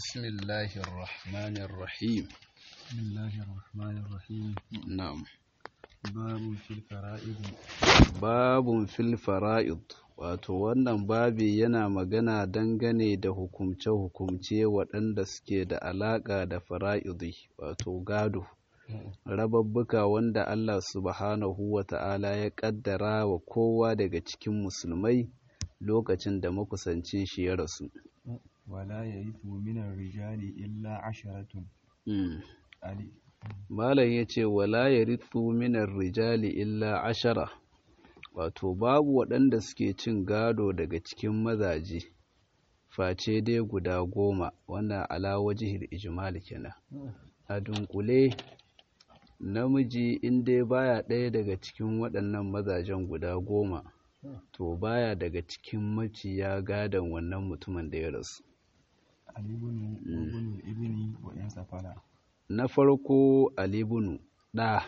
بسم الله الرحمن الرحيم بسم الله الرحمن الرحيم نعم باب في الفرائض babun fil fara'id wato wannan babi yana magana dangane da hukumce-hukumce waɗanda suke da alaƙa da fara'idi wato gado rababbuka wanda Allah subhanahu wa ta'ala ya ƙaddara wa kowa daga cikin musulmai lokacin da makusancin shi ya rasu ولا يرث من الرجال إلا عشرة Mm. علي Malam ya ce, Wala ya ritsu minar rijali illa ashara, wato babu waɗanda suke cin gado daga cikin mazaje, face dai guda goma, wannan ala wajihil ijmal kenan. A dunkule, namiji in dai baya ɗaya daga cikin waɗannan mazajen guda goma, to baya daga cikin maciya gadon wannan mutumin da ya rasu. علي بن وابن الابن وإن سفلا na farko alibunu ɗa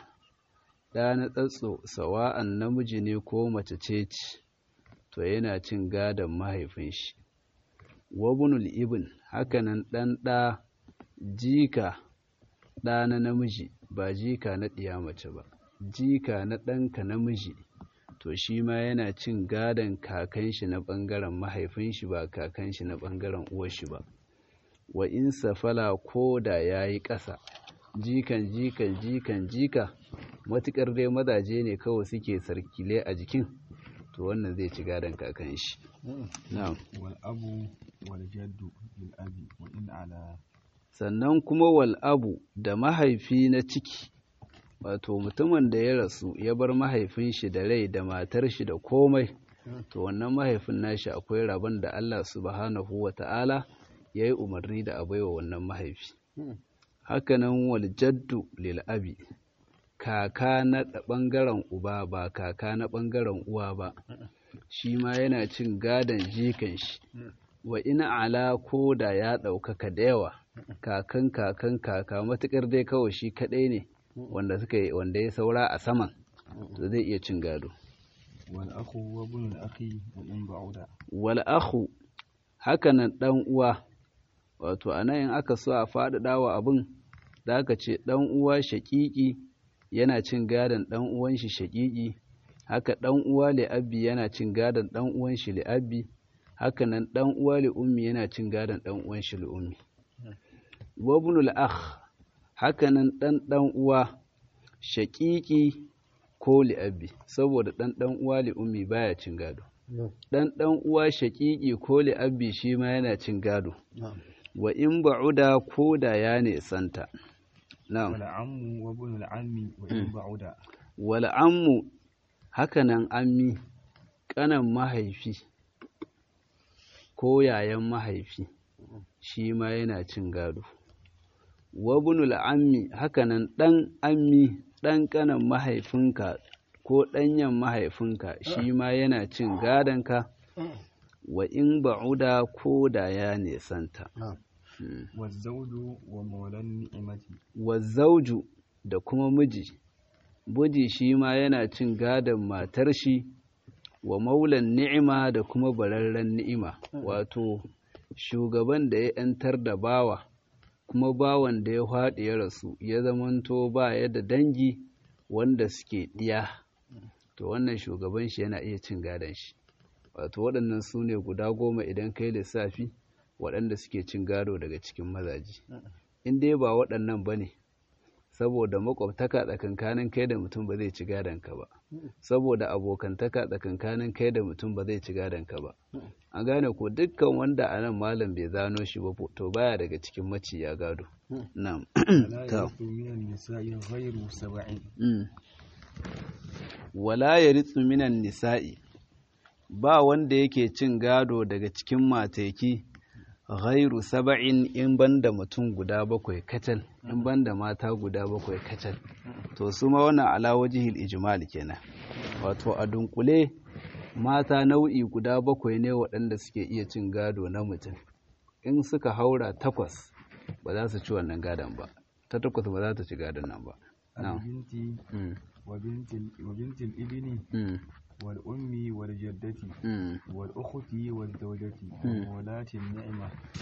ɗa na tsatso sawa'an namiji ne ko mace ce ce to yana cin gadon mahaifin shi wabunul ibn hakanan ɗan ɗa jika ɗa na namiji ba jika na ɗiya mace ba jika na ɗanka namiji to shi ma yana cin gadon kakan shi na ɓangaren mahaifin shi ba kakan shi na ɓangaren uwar shi ba wa in safala ko da ya yi ƙasa jikan jikan jikan jika matuƙar dai mazaje ne kawai suke sarkile a jikin to wannan zai ci gadon kakan shi na'am والأب والجد للأب وإن على sannan kuma wal abu da mahaifi na ciki wato mutumin da ya rasu ya bar mahaifin shi da rai da matar shi da komai to wannan mahaifin nashi akwai rabon da Allah subhanahu wa ta'ala ya yi umarni da a baiwa wannan mahaifi hakanan wal jaddu lil abi kaka na ɓangaren uba ba kaka na ɓangaren uwa ba shi ma yana cin gadon jikan shi wa ina ala ko da ya ɗaukaka da yawa kakan kakan kaka matuƙar dai kawai shi kaɗai ne wanda suka yi wanda ya saura a saman to zai iya cin gado والأخ وابن الأخ وإن بعد wal akhu hakanan ɗan uwa wato anan in aka so a faɗaɗa wa abin da aka ce ɗan uwa shaƙiƙi yana cin gadon ɗan uwan shi shaƙiƙi haka ɗan uwa li'abbi yana cin gadon ɗan uwan shi li'abbi haka nan ɗan uwa li'ummi yana cin gadon ɗan uwan shi li'ummi wabnul akh haka nan ɗan ɗan uwa shaƙiƙi ko li'abbi saboda ɗan ɗan uwa li'ummi baya cin gado ɗan ɗan uwa shaƙiƙi ko li'abbi shi ma yana cin gado wa in ba'uda ko da ya nesanta na'am والعم وابن العم وإن بعد wal ammu hakanan ammi ƙanan mahaifi ko yayan mahaifi shi ma yana cin gado wabunul ammi hakanan ɗan ammi ɗan ƙanan mahaifinka ko ɗanyen mahaifinka shi ma yana cin gadonka wa in ba'uda ko da ya nesanta Mm. والزوج ومولى النعمة wa zauju da kuma miji miji shi ma yana cin gadon matar shi wa maulan ni'ima da kuma bararren ni'ima wato shugaban da ya ‘yantar da bawa kuma bawan da ya faɗi ya rasu ya zamanto ba ya da dangi wanda suke ɗiya to wannan shugaban shi yana iya cin gadon shi wato waɗannan su ne guda goma idan kai lissafi waɗanda suke cin gado daga cikin mazaji in dai ba waɗannan ba ne saboda makwabtaka tsakankanin kai da mutum ba zai ci gadonka ba saboda abokantaka tsakankanin kai da mutum ba zai ci gadonka ba an gane ko dukkan wanda a nan malam bai zano shi ba to baya daga cikin maciya gado na'am ولا Ta. يرث من النساء غير سبع Mm. wala ya ritsu minan nisa'i ba wanda yake cin gado daga cikin mateki ghairu saba'in in banda mutum guda bakwai kacal in banda mata guda bakwai kacal to su ma wannan ala wajihil ijmal kenan wato a dunkule mata nau'i guda bakwai ne waɗanda suke iya cin gado na mutum in suka haura takwas ba za su ci wannan gadon ba ta takwas ba za ta ci gadon nan ba na'am البنت Mm. وبنت ال- وبنت الابن Mm. والأم والجدة Mm. والأخت والزوجة وولاة النعمة to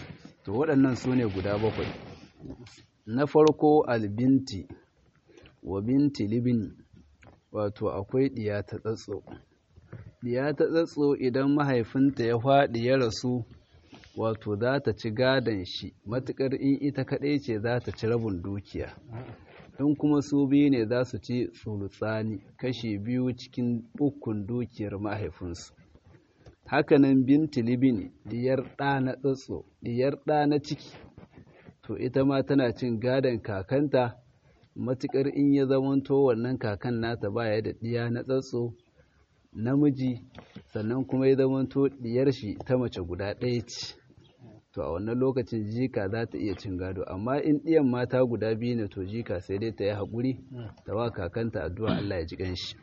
to waɗannan su ne guda bakwai na farko albinti wa binti libini wato akwai ɗiya ta tsatso ɗiya ta tsatso idan mahaifinta ya faɗi ya rasu wato za ta ci gadon shi matuƙar in ita kaɗai ce za ta ci rabin dukiya in kuma su biyu ne za su ci tsulutsani kashi biyu cikin ukun dukiyar mahaifinsu hakanan binti libini diyar ɗa na tsatso diyar ɗa na ciki to ita ma tana cin gadon kakanta matuƙar in ya zamanto wannan kakan nata baya da ɗiya na tsatso namiji sannan kuma ya zamanto ɗiyar shi ta mace guda ɗaya ce to a wannan lokacin jika za ta iya cin gado amma in ɗiyan mata guda biyu ne to jika sai dai ta yi haƙuri ta wa kakanta addu'a Allah ya ji ƙanshi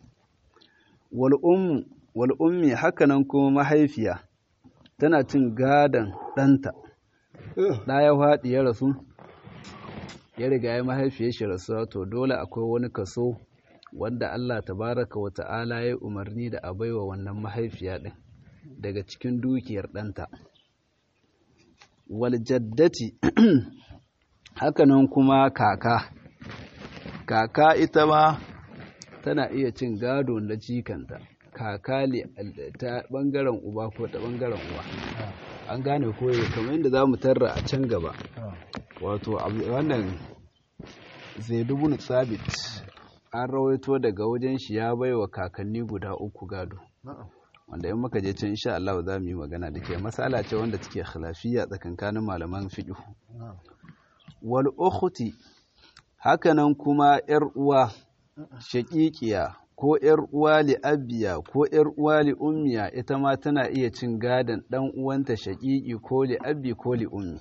wal ummi hakanan kuma mahaifiya tana cin gadon ɗanta ɗa ya faɗi ya rasu ya riga ya mahaifiyar shi rasuwa to dole akwai wani kaso wanda Allah tabaraka wa ta'ala ya umarni da a baiwa wannan mahaifiya ɗin daga cikin dukiyar ɗanta waljaddati hakanan kuma kaka kaka ita ma tana iya cin gado na jikanta kaka ta bangaren uba ko ta bangaren uwa an gane koyo kamar yadda za mu tarra a can gaba wato wannan zaidu sabit an rawaito daga wajen shi ya baiwa kakanni guda uku gado wanda in muka je can insha Allah za mu yi magana da ke masala ce wanda take khilafiyya tsakankanin malaman fiqh wal ukhti hakanan kuma yar uwa shaqiqiya ko yar uwa li abiya ko yar uwa li ummiya ita ma tana iya cin gadan dan uwanta shaqiqi ko li abi ko li ummi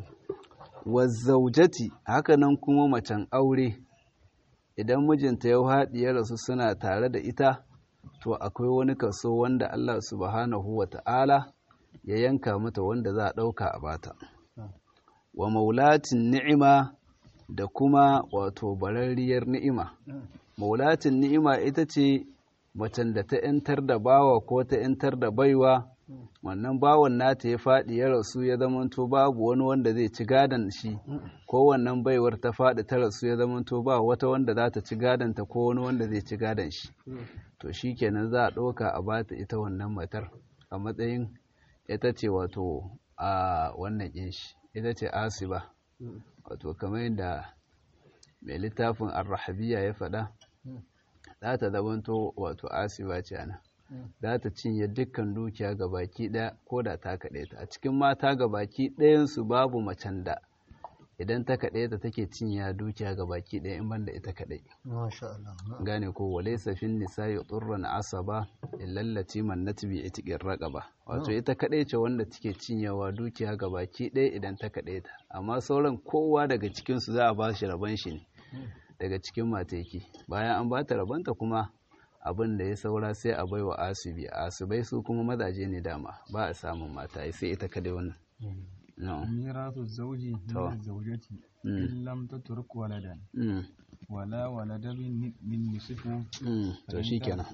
wa zawjati hakanan kuma macen aure idan mijinta ya haɗi ya rasu suna tare da ita to akwai wani kaso wanda Allah subhanahu wa ta'ala ya yanka mata wanda za a ɗauka a bata. Wa maulatin ni'ima da kuma wato bararriyar ni'ima. Maulatin ni'ima ita ce macen da ta ‘yantar da bawa ko ta ‘yantar da baiwa, wannan bawan nata ya faɗi ya rasu ya zamanto babu wani wanda zai ci gadon shi, ko wannan baiwar ta faɗi ta rasu ya zamanto ba wata wanda za ta ci gadonta ko wani wanda zai ci gadon shi. to shi kenan za a ɗauka a bata ita wannan matar a matsayin ita ce wato a wannan ƙin shi ita ce asiba wato kamar yadda mai littafin arrahabiya ya faɗa za ta zamanto wato asiba ce ana za ta cinye dukkan dukiya ga baki ɗaya ko da ta kaɗe ta a cikin mata ga baki ɗayansu babu macen da idan ta kaɗe ta take cinya dukiya ga baki ɗaya in banda ita kaɗai. Gane ko wale safin nisa ya tsurran asaba illallaci mannati bi itiƙin raƙaba. Wato ita kaɗai ce wanda take cinyawa dukiya ga baki ɗaya idan ta kaɗe ta. Amma sauran kowa daga cikinsu za a ba shi rabon shi ne daga cikin mateki. Bayan an ba ta rabonta kuma abin da ya saura sai a baiwa asibi. Asibai su kuma mazaje ne dama ba a samun mata sai ita kaɗai wannan. ميراث الزوج من الزوجة إن لم تترك ولدا ولا ولد من نصف to shikenan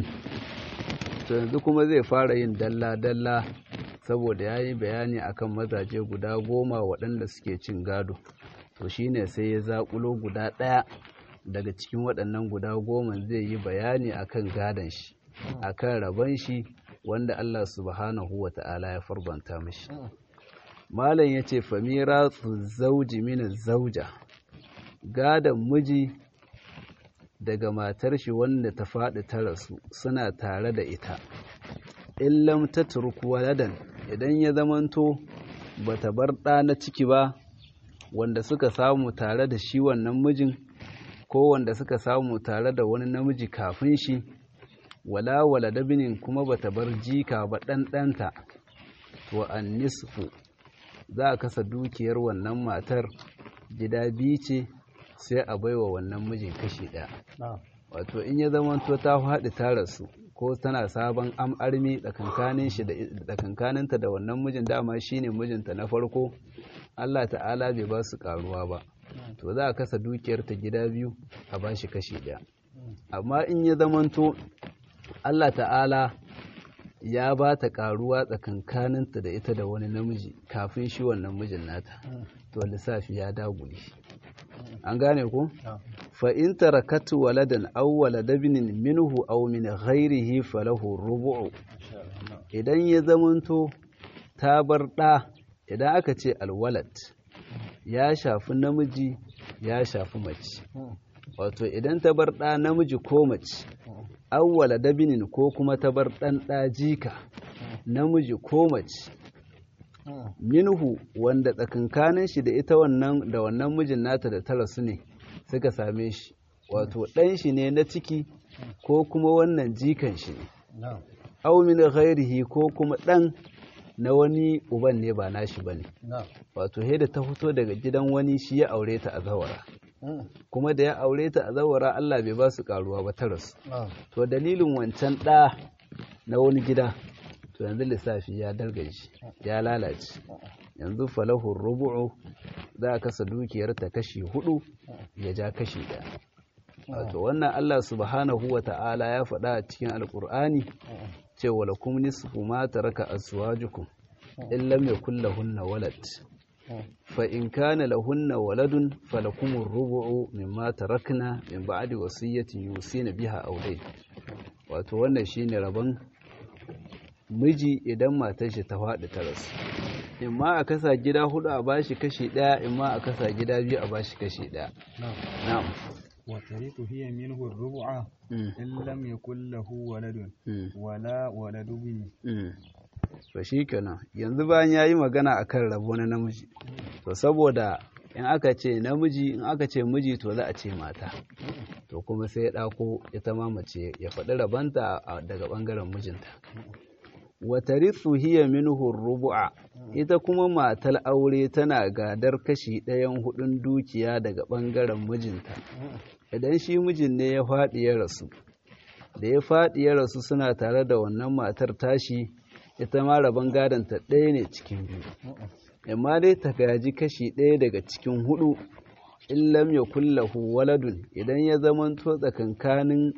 to yanzu kuma zai fara yin dalla-dalla saboda ya yi bayani akan mazaje guda goma waɗanda suke cin gado to shine sai ya zaƙulo guda ɗaya daga cikin waɗannan guda goma zai yi bayani akan gadon shi akan rabon shi wanda Allah subhanahu wa ta'ala ya farbanta mashi malam ya ce famira zauji mini zauja gadon miji daga matar shi wanda ta faɗi ta rasu suna tare da ita illam ta turku waladan idan ya zamanto ba ta bar ɗa na ciki ba wanda suka samu tare da shi wannan mijin ko wanda suka samu tare da wani namiji kafin shi wala walada binin kuma ba ta bar jika ba ɗanɗanta to an nisfu za a kasa dukiyar wannan matar gida biyu ce sai a baiwa wannan mijin kashi ɗaya wato in ya zamanto ta faɗi ta rasu ko tana sabon armi tsakankaninta da wannan mijin dama shine mijinta na farko Allah ta'ala bai ba su karuwa ba to za a kasa dukiyar ta gida biyu a ba shi kashi ɗaya amma in ya zamanto Allah ta'ala ya ba ta karuwa tsakankaninta da ita da wani namiji kafin shi wannan mijin nata to lissafi ya dagule an gane ku fa in tarakatu waladan aw waladabnin minhu aw min ghairihi falahu rubu'u idan ya zamanto ta bar da idan aka ce alwalad ya shafi namiji ya shafi mace wato idan ta bar ɗa namiji ko mace awwala dabinin ko kuma ta bar ɗan ɗa jika namiji ko mace minhu wanda tsakankanin shi da ita wannan da wannan mijin nata da tara su ne suka same shi wato ɗan shi ne na ciki ko kuma wannan jikan shi ne aw min ghairihi ko kuma ɗan na wani uban ne ba nashi bane wato da ta fito daga gidan wani shi ya aure ta a zawara kuma da ya aure ta a zawara Allah bai ba su karuwa ba ta rasu to dalilin wancan ɗa na wani gida to yanzu lissafi ya dalgaji ya lalace yanzu falahu rubu'u za a kasa dukiyar ta kashi hudu ya ja kashi ɗaya wato wannan Allah subhanahu wa ta'ala ya faɗa a cikin alkur'ani cewa lakum nisfu ma taraka azwajukum in lam yakul lahunna walad fa in kana lahunna waladun falakum ar-rubu'u mimma tarakna min ba'di wasiyatin yusina biha aw dayn wato wannan shine rabon miji idan matar shi ta faɗi ta rasu in ma a kasa gida hudu a bashi kashi ɗaya in ma a kasa gida biyu a bashi kashi ɗaya na'am وترث هي منه الربع إن لم يكن له ولد ولا ولد ابن to shi kenan yanzu bayan ya yi magana a kan rabo na namiji to saboda in aka ce namiji in aka ce miji to za a ce mata to kuma sai ya ɗako ita ma mace ya faɗi rabanta daga ɓangaren mijinta wata ritsu hiya minhu rubu'a ita kuma matar aure tana gadar kashi ɗayan hudun dukiya daga ɓangaren mijinta idan shi mijin ne ya faɗi ya rasu da ya faɗi ya rasu suna tare da wannan matar tashi ita ma rabon gadonta ɗaya ne cikin biyu amma dai ta gaji kashi ɗaya daga cikin hudu in lam ya kullahu waladun idan ya zamanto tsakankanin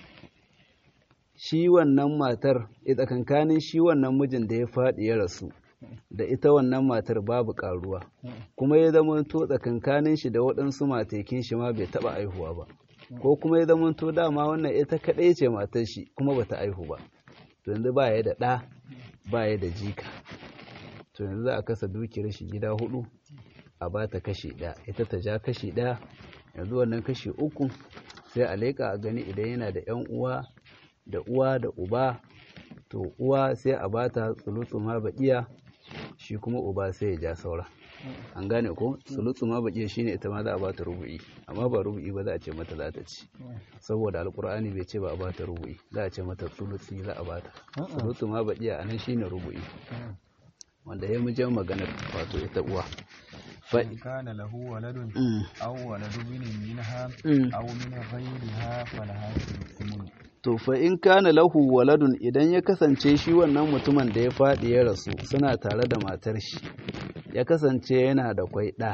shi wannan matar tsakankanin shi wannan mijin da ya faɗi ya rasu da ita wannan matar babu ƙaruwa kuma ya zamanto tsakankanin shi da waɗansu matekin shi ma bai taɓa aihuwa ba ko kuma ya zamanto dama wannan ita kaɗai ce matar shi kuma bata aihu ba to yanzu ba ya da ɗa ba ya da jika to yanzu za a kasa dukiyar shi gida hudu a ba ta kashi ɗaya ita ta ja kashi ɗaya yanzu wannan kashi uku sai a leƙa a gani idan yana da yan uwa da uwa da uba to uwa sai a ba ta tsulutsu baƙiya shi kuma uba sai ya ja saura an gane ko sulutsu ma baƙiya shine ita ma za a ba ta rubu'i amma ba rubu'i ba za a ce mata za ta ci saboda alkur'ani bai ce ba a ba ta rubu'i za a ce mata sulutsi za a ba ta sulutsu ma baƙiya a nan shine rubu'i wanda ya mu jan maganar wato ita uwa فإن كان له ولد أو ولد ابن منها أو من غيرها فلها الثمن to fa in kana lahu waladun idan ya kasance shi wannan mutumin da ya faɗi ya rasu suna tare da matar shi ya kasance yana da kwai ɗa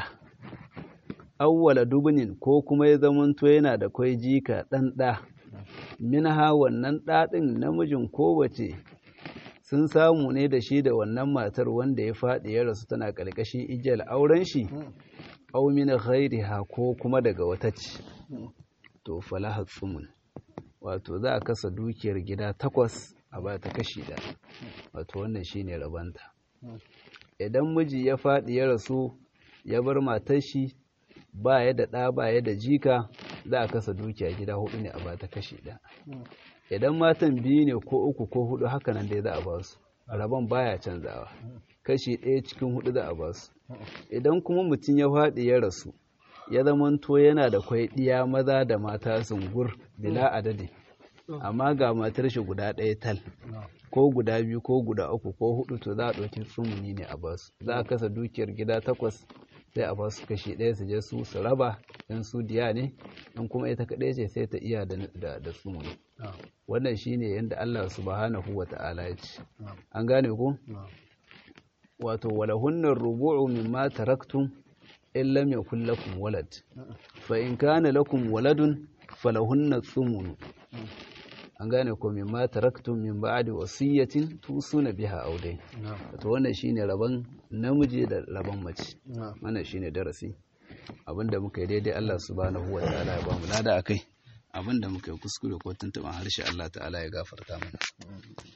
awwala dubnin ko kuma ya zamanto yana da kwai jika ɗan ɗa minha wannan ɗaɗin namijin ko wace sun samu ne da shi da wannan matar wanda ya faɗi ya rasu tana ƙarƙashin igiyar auren shi aw min ghairiha ko kuma daga wata ce to falaha tsumun wato za a kasa dukiyar gida takwas a ba ta kashi ɗaya wato wannan shine rabanta idan miji ya faɗi ya rasu ya bar matar shi ba ya da ɗa ba ya da jika za a kasa dukiya gida hudu ne a ba ta kashi ɗaya idan matan biyu ne ko uku ko hudu haka nan dai za a ba su rabon baya canzawa kashi ɗaya cikin hudu za a ba su idan kuma mutum ya faɗi ya rasu ya zamanto yana da kwai ɗiya maza da mata sungur bila adadi amma ga matar shi guda ɗaya tal ko guda biyu ko guda uku ko hudu to za a ɗauki tsumuni ne a basu za a kasa dukiyar gida takwas sai a basu kashi ɗaya su je su su raba in su diya ne in kuma ita kaɗai ce sai ta iya da da tsumuni wannan shine yadda Allah subhanahu wa ta'ala ya ce an gane ku wato walahunnar rubu'u mimma taraktum in lam yakul lakum walad fa in kana lakum waladun falahunna tsumunu an gane ko min ma taraktum min ba'di wasiyatin tusuna biha audai to wannan shine rabon namiji da rabon mace wannan shine darasi abinda muka yi daidai Allah subhanahu wa ta'ala ya ba mu lada akai abinda muka yi kuskure ko tuntuban harshe Allah ta'ala ya gafarta mana